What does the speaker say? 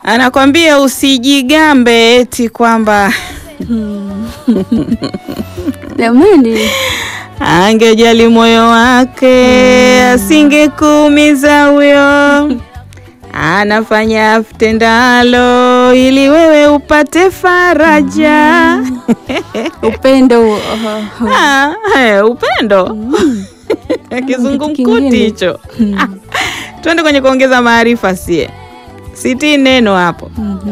anakwambia usijigambe eti kwamba Jamani, angejali moyo wake asingekuumiza huyo. Anafanya aftendalo ili wewe upate faraja. upendo huo. Oho. Ah, eh, upendo kizungumkuti kingine. hicho. Ah, Twende kwenye kuongeza maarifa sie, sitii neno hapo. Mhm.